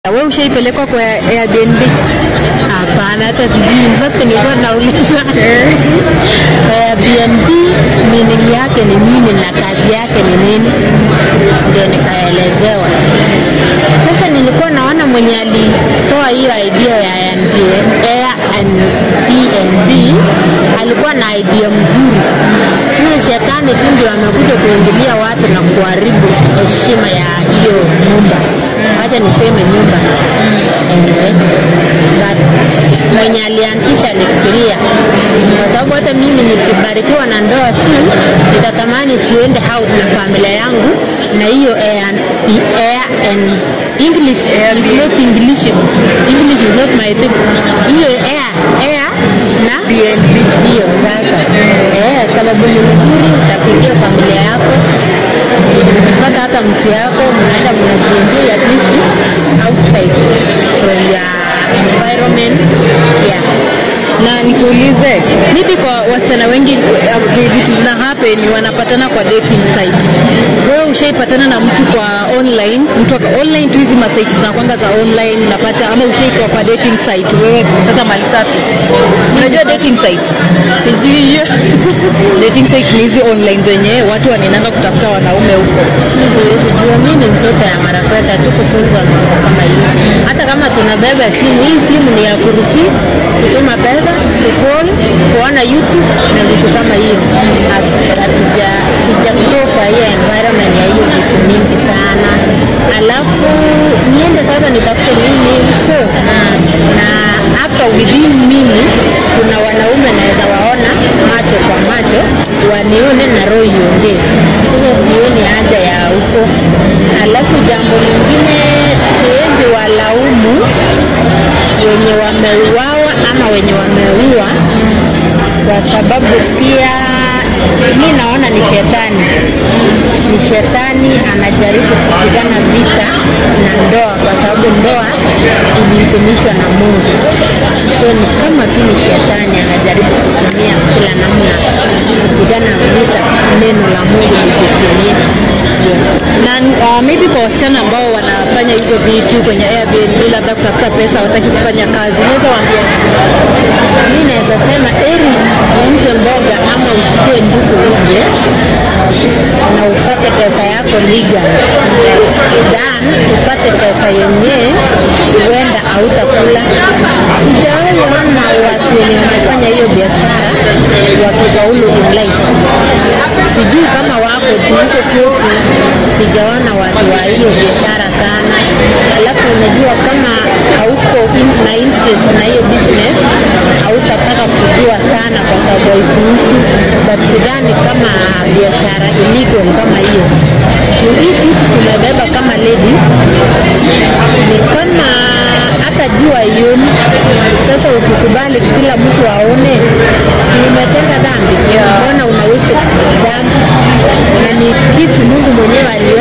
Wewe ushaipelekwa kwa Airbnb? Hapana, hata sijui. In fact nilikuwa nauliza Airbnb meaning yake ni nini na kazi yake ni nini, ndio nikaelezewa. Sasa nilikuwa naona mwenye alitoa hiyo idea ya Airbnb alikuwa na idea mzuri. Sasa shetani tu ndio amekuja kuingilia watu na kuharibu heshima ya hiyo nyumba. Wacha niseme nyumba eh, but mwenye alianzisha alifikiria, kwa sababu hata mimi nikibarikiwa na ndoa soon nitatamani tuende out na familia yangu na hiyo air, air and English is not English. English is not my thing. Hiyo air air na BNB. hiyo sasa eh, sababu ni mzuri, utapigia familia yako ukipata hata mtu yako, mnaenda mnajienjoy at least outside from your environment yeah. Na nikuulize, maybe kwa wasichana wengi okay, vitu zina happen wanapatana kwa dating site. Wewe ushaipatana na mtu kwa online, mtu wa- online tu hizi masite zinakwanga za online unapata, ama ushaikuwa kwa dating site wewe sasa mali safi. Unajua dating site? Sijui hiyo Dating site ni hizi online zenye watu wanaendanga kutafuta wanaume huko. Mimi siwezi jua, mimi ni mtoto ya marafeta tu kufunzwa mambo kama hiyo. Hata kama tunabeba simu, hii simu ni ya kurusi, kutuma pesa, kucall, kuona YouTube na vitu kama hiyo. Hat- Hatuja sija grow kwa hiyo environment ya hiyo vitu mingi sana, alafu niende sasa nitafute nini huko na hapa within mimi kuna wanaume naweza waona macho kwa macho wanione na roho iongee. Sasa sioni haja ya huko. Alafu jambo lingine, siwezi walaumu wenye wameuawa ama wenye wameua, kwa sababu pia mi naona ni shetani, ni shetani anajaribu kupigana vita na ndoa, kwa sababu ndoa iliidhinishwa na Mungu. So ni kama tu ni shetani anajaribu kutumia kila namna kupigana vita neno la Mungu lisitimie. Yes. na uh, maybe kwa wasichana ambao wanafanya hizo vitu kwenye Airbnb, labda kutafuta pesa, wataki kufanya kazi, unaweza waambia nini? mi naweza sema eri uuze mboga ama uchukue njugu uze na upate pesa yako legal then upate pesa yenyewe huenda hautakula sijawahi ona watu wenye wamefanya hiyo biashara wakifaulu in life sijui kama wako tu huko kwetu sijaona watu wa hiyo biashara sana alafu unajua kama hauko in, na interest na hiyo business hautataka kujua sana kwa sababu haikuhusu but sidhani kama biashara illegal kama hiyo Juu hii kitu tumebeba kama ladies ni kama hata jua ioni sasa ukikubali kila mtu aone si umetenda dhambi mbona una waste dhambi na ni kitu mungu mwenyewe aliona